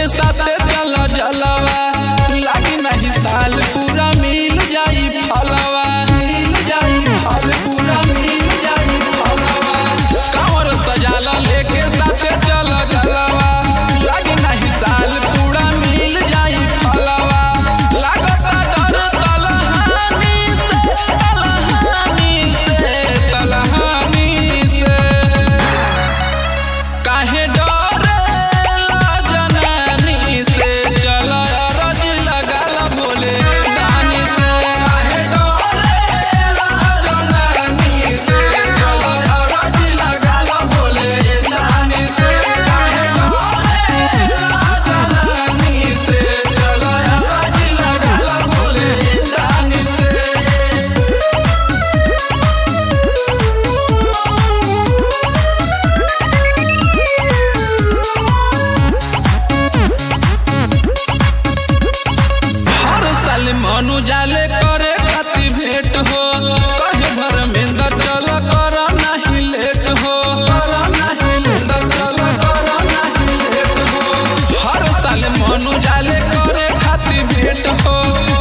साथे चल जलवा लागी नहीं साल पूरा मिल जाई फलवा मिल जाई फल पूरा मिल जाई फलवा कांवर सजाला लेके साथे चल जलवा लागी नहीं साल पूरा मिल जाई फलवा लागता डर तलहानी से तलहानी से तलहानी से काहे डरेला जनानी से चल अरज लगाल बोले दानी से काहे डरेला जनानी से चल अरज लगाल बोले दानी से काहे डरेला जनानी से चल अरज लगाल बोले दानी से हर साल मनु जाले करे खाती भेंट हो कहे धर्मेंद्र चल कर नहीं लेट हो कर नहीं लेट चल कर नहीं लेट हो हर साल मनु जाले करे खाती भेंट हो